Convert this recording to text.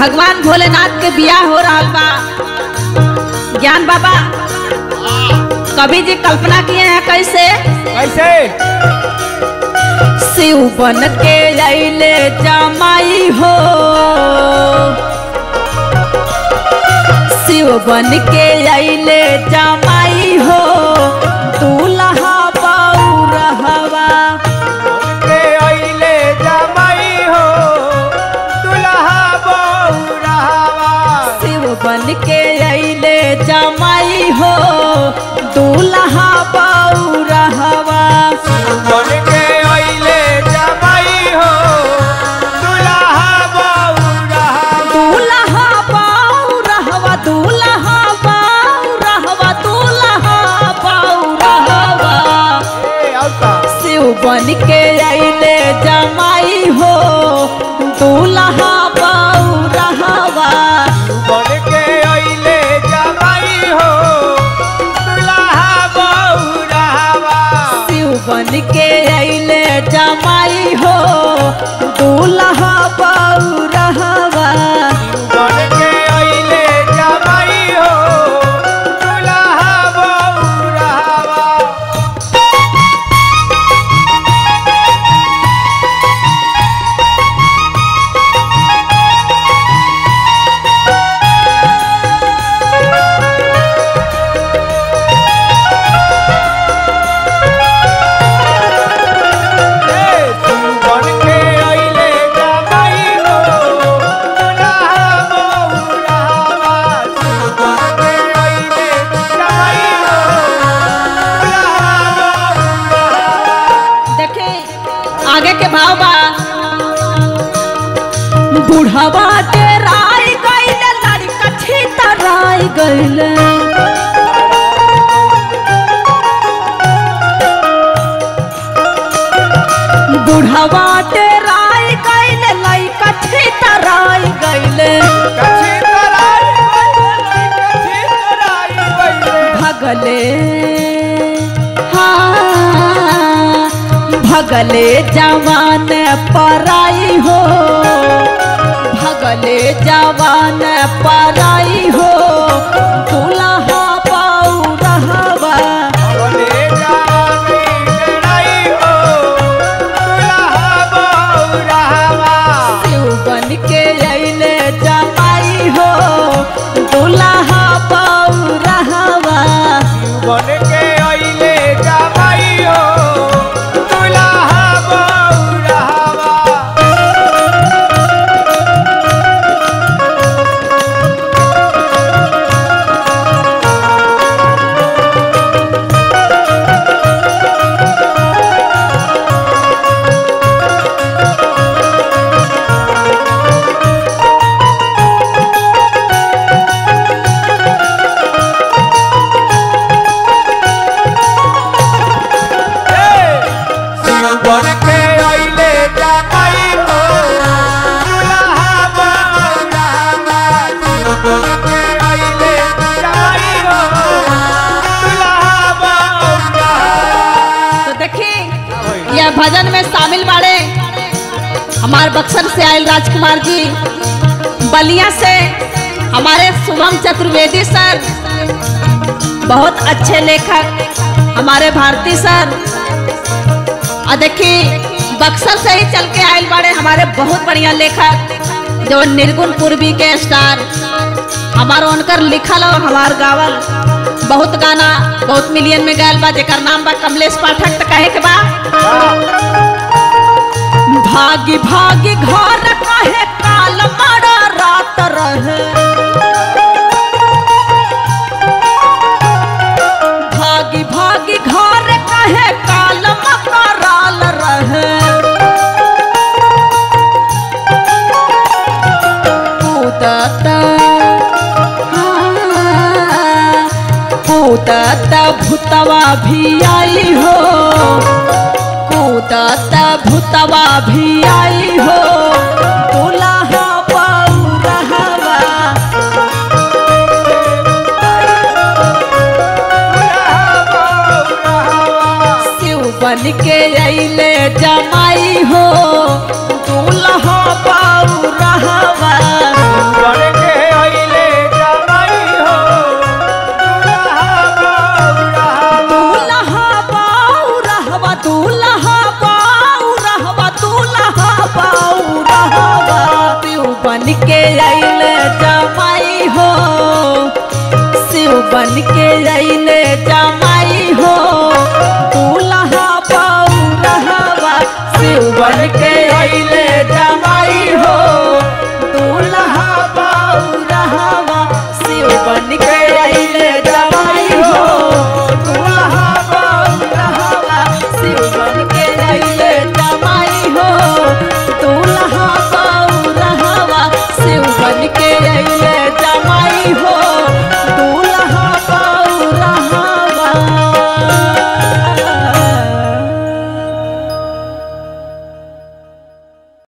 भगवान भोलेनाथ के बियाह हो रहा बा ज्ञान बाबा कवि जी कल्पना किए हैं कैसे कैसे शिव बन के अले जमाई हो शिव बन के अले जमाई हो दूल्हा बऊ रहवा के अइले जमाई हो दुल्हा बहू रहवा शिव बन के अले जमाई हो दूल्हा बऊ रहवा बन के अइले जमाई हो दुल्हा बहू रहवा दूल्हा बऊ रहवा दूल्हा बऊ रहवा दूल्हा बऊ रहवा ए औता शिव बन के अले जमाई हो दूल्हा बऊ रहवा बन के अइले जमाई हो दुल्हा बहू रहवा शिव बन के अले जमाई हो दूल्हा बऊ रहवा बन के अइले जमाई हो दुल्हा बहू रहवा बन के अइले जमाई हो दुल्हा बहू रहवा बन के अइले जमाई हो दुल्हा बहू रहवा देखे आगे के भाव बा बुढ़वा के राय गईले लड़का छीता राय गईले बुढ़वा के राय गईले लड़का छीता राय गईले कछि तराई बैले कछि तराई बैले भगले हाँ भगले जवान पराई हो भगले जवान पराई हो दुल्हा पाऊ रहवा बोले जानी लड़ाई हो दुल्हा बहू रहवा शिव बन के अले जमाई हो दुल्हा पाऊ रहवा बन के अइले जमाई हो दुल्हा बहू रहवा बन के अइले जमाई हो दुल्हा बहू रहवा बन के अइले जमाई हो दुल्हा बहू रहवा तो देखी यह भजन में शामिल बाड़े हमारे बक्सर से आयल राजकुमार जी बलिया से हमारे शुभम चतुर्वेदी सर बहुत अच्छे लेखक हमारे भारती सर और देखी बक्सर से ही चल के आयल बाड़े हमारे बहुत बढ़िया लेखक जो निर्गुण पूर्वी के स्टार हमारो उनकर लिखल और हमार गावल बहुत गाना बहुत मिलियन में गायल बा जेकर नाम बा कमलेश पाठक त कहे के बा भागी भागी घर कहे काल मारा रात रहे भागी भागी घर कहे काल मकराल रहे कूदत हाँ, कूदत भूतवा भी आई हो कूदत भूतवा भी आई हो दुल्हा पाऊ रहवा शिव बन के अले जमाई हो दूल्हा पाऊ रहवा अइले जमाई हो शिव बन के अइले जमाई हो दूल्हा पौरहवा शिव बन के अइले जमाई हो दूल्हा पौरहवा शिव बन के